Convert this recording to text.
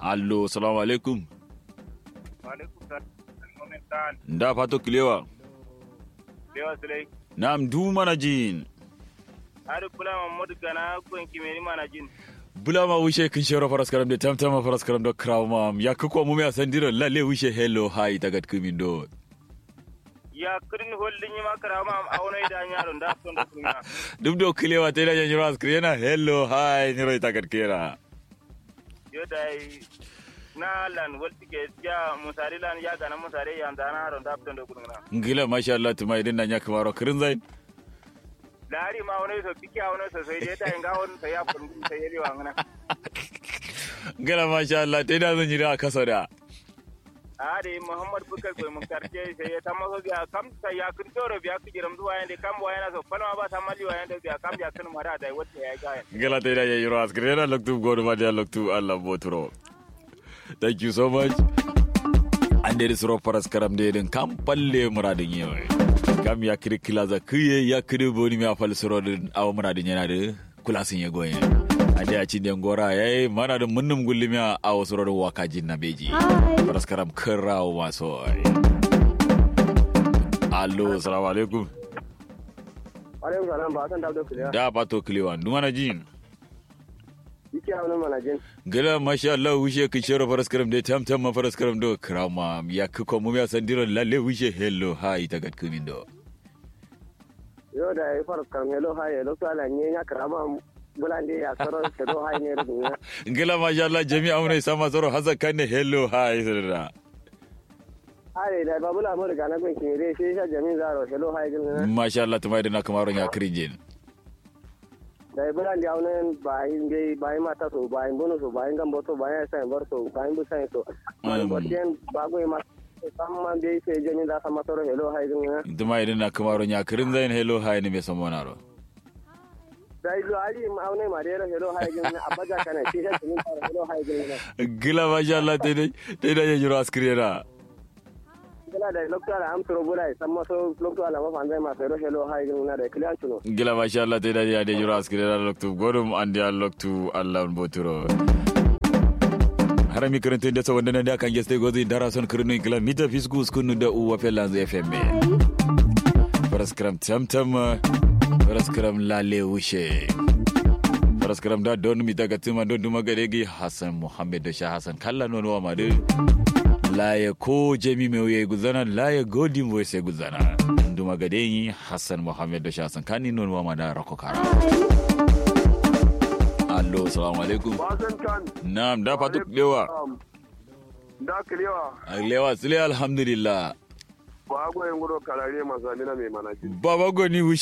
allo salamu alaikum Alaikum salam. Momentan. da fato kilewa Lewa Sulai. nam du mana jin Har kula Muhammadu Gana kun kimeri mana jin. bula ma wishe kin shero faras karam de tam tam faras karam do krawma ya ko mu me asandiro lalle wishe hello hi tagat kumin do Ya kirin holdin yi makara ma a wani da yaron da sun da kuma. dum do kilewa te da nyiro askrena hello hi nyiro tagat kera Yo da yi na lan walti ke ya musari lan ya gana musari ya da na haron da sun da kuma. ngila masha Allah tuma idin na nyaka maro kirin zain Lari ma wani so fiki a wani so sai dai ta yin gawon sai ya kun sai ya lewa ngana. ngila masha Allah te da zan nyira kasa da Ari Muhammad Bukar ko mun karje sai ya tamma so biya kam sai ya kun toro biya ku jiram zuwa yanda kam wa yana so falma ba ta mali wa yanda biya kam ya kun mara da wata ya ga. ngila te da nyiro askrena loktu godo ma dia loktu Allah boturo thank you so much ande da suro faras karam de den kam palle muradin yewe kam ya kiri kilaza kuye ya kiri boni mi afal suro den aw muradin yana de kulasin ye goye ande a cinde ngora yayi mana da munnum gullimi a aw suro de wakaji na beji faras karam kirawo maso allo assalamu alaikum alaikum salam ba san dabdo kuliya da pato kliwa ndumana jin yake hawo mana jin gala masha Allah wishe ki shero faras karam de tam tam ma faras karam do krama ya ko mu ya sandiro lalle wishe hello hi tagat kumin do yo da yi faras kan hello ha hello sala nye nya karama bulande ya soro hello ha ne rubunya ngila masha Allah jami'a mun sama zoro hasa kanne hello hi sirra ai da babula mu daga na gun kire sai sha jamin zaro hello ha gin masha Allah tumai da na kamaron ya kirinjin da yi bulande ya wani bayin bai bayin mata so bayin bono so bayin gambo so bayin sai bar so bayin bu sai so bayin boten bago ma samman bai sai jamin da sama soro hello ha gin tumai da na kamaron ya kirin zain hello hi ne me samonaro da yi ali ma wani ma da hello ha gin abaja kana sai sha jamin zaro hello ha gin gila masha Allah te dai te da ya jiro askirera gala da lokto ala am toro bulai samma so lokto ala ma fande ma fero hello hay gina da kliyan tuno gila masha Allah te da ya de jiro askirera loktu godum andi al loktu Allah on boturo harami karanta da sa wanda da kan geste gozi dara son kirnu kila mita fisku skunu da uwa felanzu fm paraskram tamtam paraskram lale wushe paraskram da don mi daga tuma don duma gadegi hasan muhammad da sha hasan kalla non wa madu laye ko jami mai wuye guzana laye godin wuye sai guzana duma gadegi hasan muhammad da sha hasan kani non wa mada rako kara allo salamu alaikum Basan kan. na'am da fatu lewa Da kiliwa. lewa sile alhamdulillah Ba goyin guro karare masu na mai manaji. baba goni